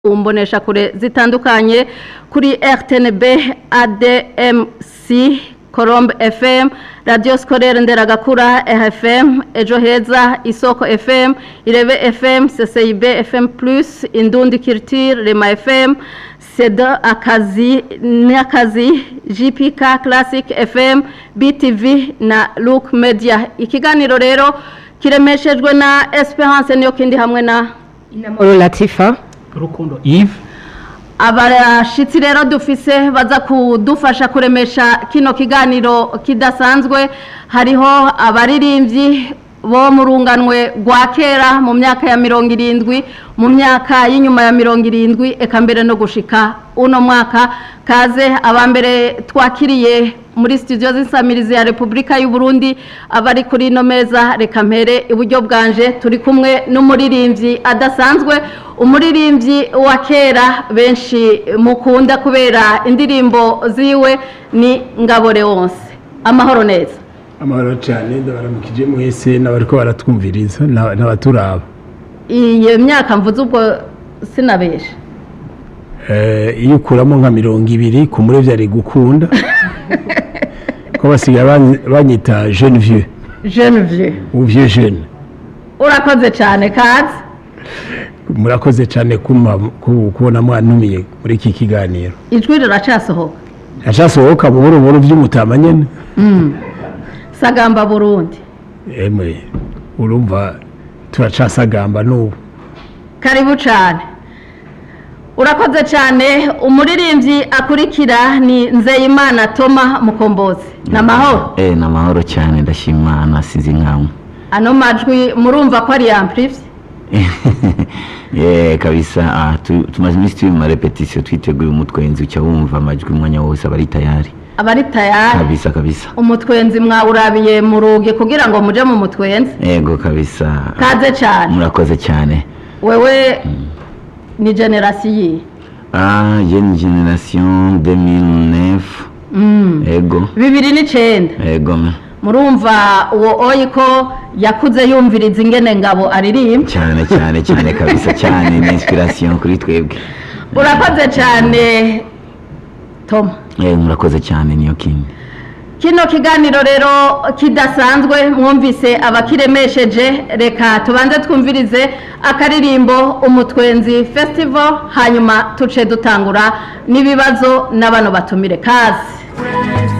mbonesha kure zitandukanye kuri RTNB ADMC Colombe FM Radio Scolaire Nderagakura RFM Ejo Heza Isoko FM Irebe FM CCIB FM Plus Indundi Culture Rema FM Seda Akazi Nyakazi JPK Classic FM BTV na Look Media ikiganiro rero kiremeshejwe na Esperance niyo kindi hamwe na Inamoro Latifa Rukundo Yves abashitsi rero dufise baza kudufasha kuremesha kino kiganiro kidasanzwe hariho abaririmbyi bo mu runganwe rwa kera mu myaka ya mirongo irindwi mu myaka y'inyuma ya mirongo irindwi eka mbere no gushika uno mwaka kaze abambere twakiriye muri studio z'insamirizi ya Repubulika y'u Burundi abari kuri ino meza reka mpere iburyo bwanje turi kumwe n'umuririmbyi adasanzwe umuririmbyi wa kera benshi mukunda kubera indirimbo ziwe ni Ngabore wonse amahoro neza amahoro cyane ndabaramukije mwese n'abariko baratwumviriza n'abaturaba iyo myaka mvuze ubwo sinabesha Eh, iyo ukuramo nka mirongo ibiri ku murevyi ari gukunda ko basigaye ban- banyita jeune vieux jeune vieux ou vieux jeune urakoze cyane kazi murakoze cyane kuma ku- kubona mwantumiye muri iki kiganiro ijwi riracasohoka acasohoka buhoro buhoro vy'umutama nyene sagamba burundi emwe urumva turacasagamba n'ubu karibu cyane urakoze cyane umuririmbyi akurikira ni nzeyimana toma mukombozi ni amahoro Eh, ni amahoro cyane ndashima nasize inkamwe ano majwi murumva ko ari yampurivye Eh, kabisa ah, tu- tumaze iminsi turi mu marepetisiyo twiteguye umutwenzi uca wumva amajwi umwanya wose aba ari tayari abari tayari kabisa kabisa umutwenzi mwawurabiye mu rugi kugira ngo muje mu mutwenzi ego kabisa kaze cyane murakoze cyane wewe ni generasiyo iyi ah, je ni generation 2009 Mm. ego bibiri n'icenda ego me. murumva uwo oyi ko yakuze yumviriza ingene ngabo aririmba cyane cyane cyane kabisa cyane ni inspiration kuri twebwe urakoze cyane toma eh, murakoze cyane niyo king kino kiganiro rero kidasanzwe mwumvise abakiremesheje reka tubanze twumvirize akaririmbo umutwenzi festival hanyuma tuce dutangura n'ibibazo n'abano batumire kazi